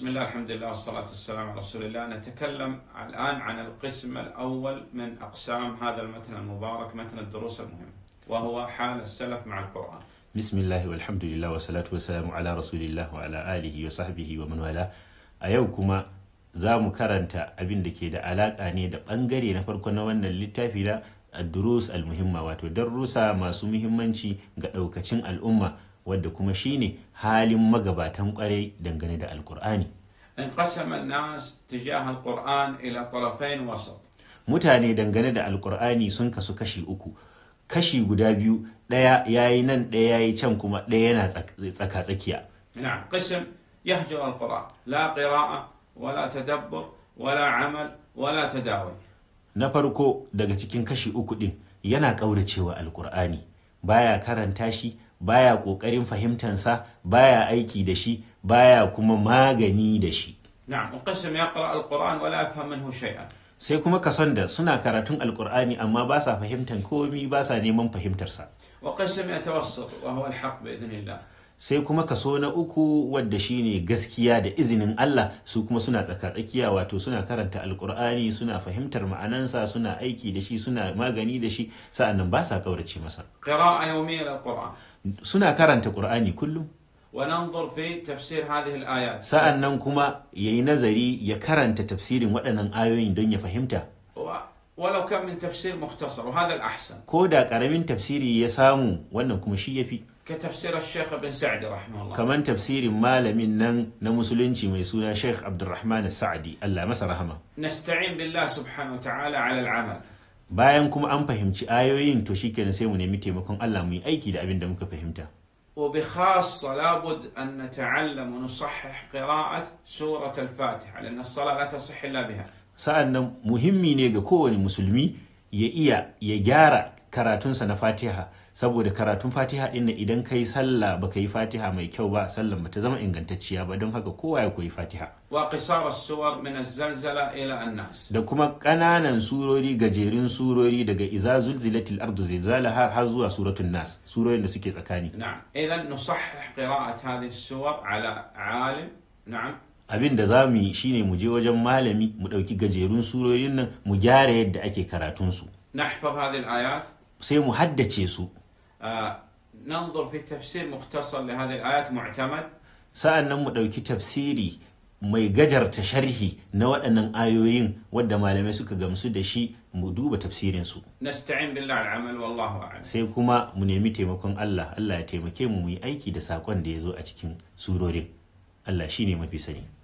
بسم الله الحمد لله والصلاة والسلام على رسول الله نتكلم الآن عن القسم الأول من أقسام هذا المتن المبارك متن الدروس المهمة وهو حال السلف مع القرآن bismillahi walhamdulillah wa salatu wassalamu ala rasulillah wa ala alihi wa sahbihi wa man wala a yau kuma za mu karanta abin da ke da alaka ne da bangare na farko na wannan littafi na durus almuhimma wato darussa masu muhimmanci ga daukacin al'umma wadda kuma shine halin magabatan kwarai dangane da alkur'ani انقسم الناس تجاه القرآن إلى طرفين وسط mutane dangane da alkur'ani sun kasu kashi uku kashi guda biyu ɗaya yayi nan ɗaya yayi can kuma ɗaya yana tsaka tsakiya نعم قسم يهجر القرآن لا قراءة ولا تدبر ولا عمل ولا تداوي na farko daga cikin kashi uku ɗin yana ƙauracewa alkur'ani baya karanta shi baya ƙoƙarin fahimtansa baya aiki da shi baya kuma magani da shi نعم وقسم يقرأ القرآن ولا يفهم منه شيئا sai kuma kason da suna karatun alkur'ani amma ba sa fahimtan komi ba sa neman fahimtarsa وقسم يتوسط وهو الحق بإذن الله sai kuma kaso na uku wadda shine gaskiya da izinin Allah su kuma suna tsakatsakiya wato suna karanta alkur'ani suna fahimtar ma'anansa suna aiki da shi suna magani da shi sa'annan ba sa kaurace masa قراءة يومية للقرآن suna karanta qur'ani kullum وننظر في تفسير هذه الآيات sa'annan kuma yayi nazari ya karanta tafsirin waɗannan ayoyin don ya fahimta و- ولو كان من تفسير مختصر وهذا الأحسن ko da ƙaramin tafsiri ya samu wannan kuma shi yafi كتفسير الشيخ ابن سعدي رحمه الله kamar tafsirin malamin nan na musulunci mai suna Sheikh Abdulrahman Sa'adi Allah masa rahama نستعين بالله سبحانه وتعالى على العمل bayan kuma an fahimci ayoyin to shikenan sai mu nemi taimakon Allah mu yi aiki da abin da muka fahimta وبخاصة لابد أن نتعلم ونصحح قراءة سورة الفاتحة لأن الصلاة لا تصح إلا بها sa'annan muhimmi ne ga kowane musulmi ya iya ya gyara karatunsa na Fatiha saboda karatun Fatiha din nan idan kai sallah baka yi Fatiha mai kyau ba sallan ba ta zama ingantacciya ba don haka kowa ya koyi Fatiha وقصار السور من الزلزلة إلى الناس da kuma ƙananan surori gajerun surori daga iza zulzilatil ardu zilzalaha har zuwa suratul nas surorin da suke tsakani نعم إذا نصحح قراءة هذه السور على عالم نعم abin da za mu yi shine mu je wajen malami mu ɗauki gajerun surorin nan mu gyara yadda ake karatunsu نحفظ هذه الآيات sai mu haddace su آه ننظر في تفسير مختصر لهذه الآيات معتمد sa'an nan mu ɗauki tafsiri mai gajarta sharhi na waɗannan ayoyin wadda malamai suka gamsu da shi mu duba tafsirinsu نستعين بالله على العمل والله أعلم sai kuma mu nemi taimakon Allah Allah ya taimake mu mu yi aiki da saƙon da ya zo a cikin surorin Allah shine mafi sani